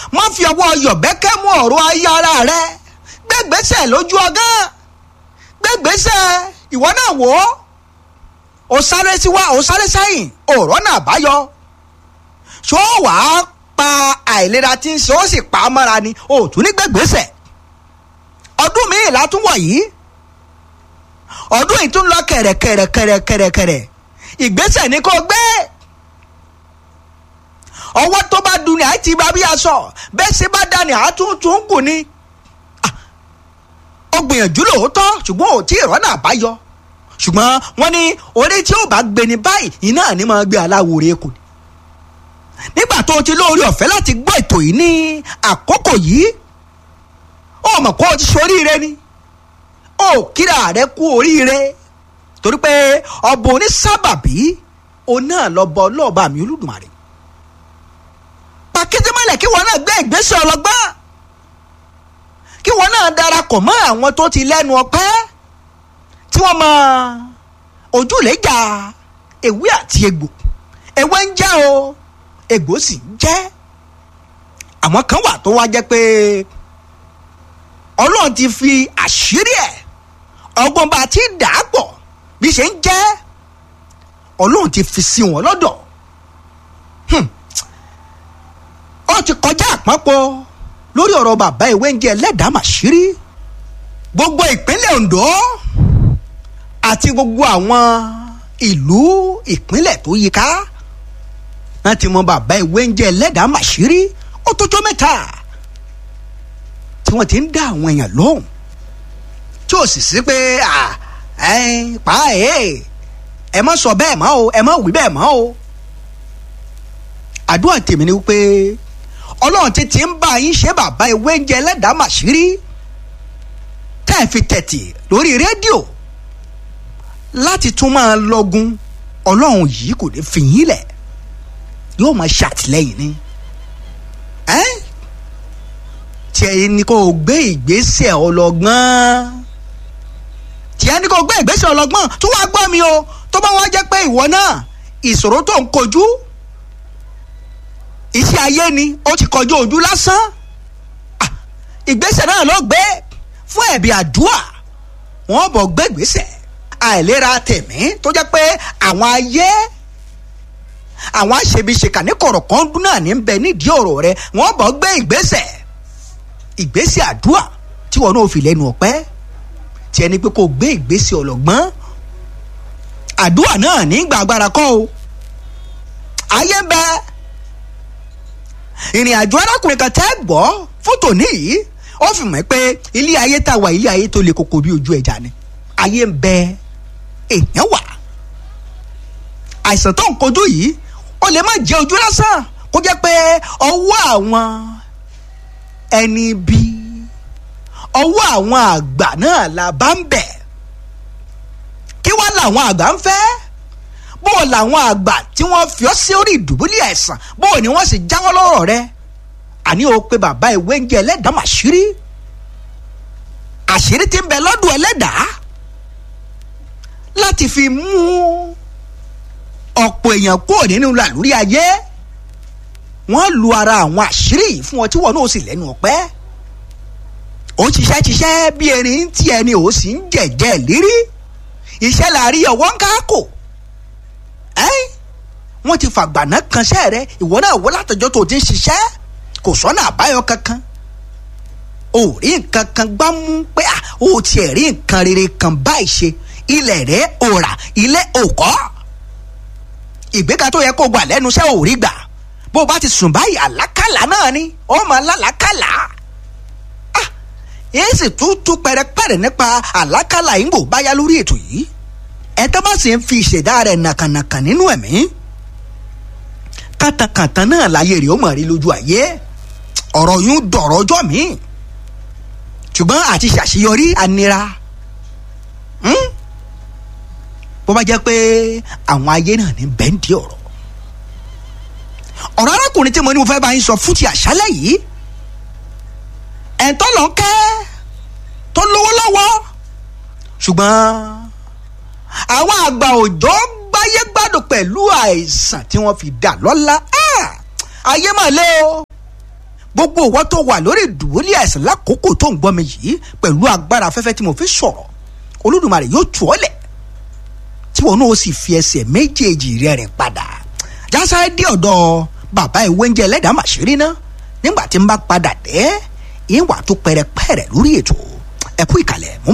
má fi ọwọ́ yọ̀bẹ́kẹ́ mú ọ̀rọ̀ ayé ara rẹ gbẹ́gbẹ́sẹ̀ lójú ọgán gbẹ́gbẹ́sẹ̀ ìwọ náà wò ó o sáré síwá o sáré sẹ́yìn ọ̀rọ̀ náà báyọ ṣó wàá pa àìlera tí ń ṣe ó sì pa á mọ́ra ni o tún ní gbẹ́gbẹ́sẹ̀ ọdún míì látúwọ̀ yìí ọdún yìí tún lọ kẹ̀rẹ̀kẹ̀rẹ̀kẹ̀rẹ̀kẹ̀rẹ̀ ìgbésẹ̀ ni kò gbé ọwọ́ tó bá dun ni àti bá bí aṣọ bẹ́ẹ̀ sì bá dání àtúntún kù ni ó gbìyànjú lóòótọ́ ṣùgbọ́n ò tí ì rọ́nà àbáyọ ṣùgbọ́n wọ́n ní orí tí ó bá gbé ní báyìí iná ni máa gbé aláwòrán kù ni nígbà tó o ti lóore ọ̀fẹ́ láti gbọ́ ètò yìí ní àkókò yìí ó mọ̀ kó o ti ṣoríire ni ó kíra rẹ kú oríire torí pé ọba onísábàbí òun náà lọ bọ ọlọ́ọ̀bá mi olódùmarè pàkíndínmọ́lẹ̀ kí wọn náà gbé ìgbésẹ̀ ọlọ́gbọ́n kí wọn náà darapọ̀ mọ́ àwọn tó ti lẹ́nu ọpẹ́ tí wọ́n mọ ojúlẹ̀jà ewé àti egbò ewé ń jẹ́ o egbò sì ń jẹ́ àwọn kan wà tó wá jẹ́ pé ọlọ́run ti fi àṣírí ẹ̀ ọgbọ́n bá ti dà á pọ̀ bí ṣe ń jẹ́ ọlọ́run ti fi sí wọn lọ́dọ̀ ó ti kọjá àpapọ̀ lórí ọ̀rọ̀ bàbá ìwé ń jẹ́ ẹlẹ́dàá màṣírí gbogbo ìpínlẹ̀ Ondo àti gbogbo àwọn ìlú ìpínlẹ̀ tó yíká wọ́n ti mọ bàbá ìwé ń jẹ́ ẹlẹ́dàá màṣírí ó tójó mẹ́ta tí wọ́n ti ń dá àwọn èèyàn lóhùn tí ò sì sí pé pa ẹ̀ ẹ má sọ bẹ́ẹ̀ mọ́ o ẹ má wí bẹ́ẹ̀ mọ́ o àdúrà tèmi ni wípé ọlọ́run ti ti ń bá yín ṣe bàbá ìwé ń jẹ ẹlẹ́dàá màṣírí tẹ́ ẹ̀ fi tẹ̀tì lórí rédíò láti tún máa lọ́gun ọlọ́run yìí kò ní fi yín lẹ̀ yóò máa ṣàtìlẹ́yìn ni tiẹ̀ ni kò gbé ìgbésẹ̀ ọlọ́gbọ́n tiẹ̀ ni kò gbé ìgbésẹ̀ ọlọ́gbọ́n tó wá gbọ́ mi o tó bá wá jẹ́ pé ìwọ náà ìṣòro tó ń kojú iṣẹ́ ayé ni ó ti kọjú ojú lásán ìgbésẹ̀ náà ló gbé fún ẹ̀bí àdúà wọ́n bọ̀ gbé ìgbésẹ̀ àìlera tẹ̀mí tó jẹ́ pé àwọn ayé àwọn aṣebiṣeka ní kọ̀rọ̀ kan dún náà ní bẹ nídìí ọ̀rọ̀ rẹ wọ́n bọ̀ gbé ìgbésẹ̀ ìgbésẹ̀ àdúà tí wọn náà fi lẹ́nu ọ̀pẹ́ tí ẹni pé kò gbé ìgbésẹ̀ ọlọ́gbọ́n àdúà náà ní gbàgbára kọ́ o ayé ń bẹ́ẹ̀ ìrìn àjò arákùnrin kan tẹ́ gbọ́ fótò níyì ó fi mọ̀ pé ilé ayé tá a wà ilé ayé tó le koko bí ojú ẹja ni ayé ń bẹ èèyàn wà àìsàn tó ń kojú yìí ó lè má jẹ́ ojú lásán kó jẹ́ pé ọwọ́ àwọn ẹni bí ọwọ́ àwọn àgbà náà la bá ń bẹ̀ kí wá làwọn àgbà ń fẹ́ bó o làwọn àgbà tí wọ́n fi ọ́ sí orí ìdùbúlẹ̀ àìsàn bó o ní wọ́n sì jáwọ́ lọ́rọ̀ rẹ àní o pé bàbá ìwé ń jẹ ẹlẹ́dàá màṣírí àṣírí tí ń bẹ lọ́dún ẹlẹ́dàá láti fi mú ọ̀pọ̀ èèyàn kúrò nínú làlúrí ayé wọ́n lu ara àwọn àṣírí yìí fún ọ tí wọ́n náà sì lẹ́nu ọ̀pẹ́ ó ń ṣiṣẹ́ ṣiṣẹ́ bí erin tí ẹni ò sì ń jẹ̀jẹ̀ lérí iṣẹ́ làárí ọwọ́ ń káàkó wọ́n ti fàgbàná kanṣẹ́ rẹ ìwọ náà wọ́n látọjọ́ tó ti ń ṣiṣẹ́ kò sọ́nà àbáyọ kankan o rí nǹkan kan gbá mú pé o tiẹ̀ rí nǹkan rere kan báyìí ṣe ilẹ̀ rẹ̀ ò rà ilé ò kọ́ ìgbéga tó yẹ kó gbà lẹ́nu iṣẹ́ ò rí gbà bó o bá ti sùn báyìí àlákàlà náà ni ó máa lálàákàlà èyí sì tún tún pẹrẹpẹrẹ nípa àlákàlà yìí ń bò báyá lórí ètò yìí ẹ tó bá sì ń fi ìṣẹ̀dá rẹ̀ nàkànàkàn nínú ẹ̀mí kàtàkàtà náà láyé rẹ̀ ó mọ̀ rí lójú ayé ọ̀rọ̀ yún dọ̀rọ̀ ọjọ́ mi ṣùgbọ́n àti ṣàṣeyọrí anira bó bá jẹ́ pé àwọn ayé náà ní bẹ́ńdì ọ̀rọ̀ ọ̀rọ̀ arákùnrin tí mo ní mo fẹ́ bá yín sọ fún ti àṣálẹ̀ yìí ẹ̀ńtọ́ lọ kẹ́ tó lówó lọ́wọ́ ṣùgbọ́n àwọn àgbà òjò gbáyé gbádùn pẹ̀lú àìsàn tí wọ́n fi dà lọ́lá ayé mà lé o gbogbo ìwọ tó wà lórí ìdùbúlẹ̀ àìsàn lákòókò tó ń gbọ́ mi yìí pẹ̀lú agbára afẹ́fẹ́ tí mo fi sọ̀rọ̀ olódùmarè yóò tù ọ́ lẹ̀ tí wọn náà sì fi ẹsẹ̀ méjèèjì rẹ̀ rìn padà jásáré dé ọ̀dọ̀ bàbá ìwé oúnjẹ ẹlẹ́dàá màṣírí ná nígbà tí n bá padà dé ìwà tó pẹrẹpẹrẹ lórí ètò ẹ̀kú ìkàlẹ̀ mú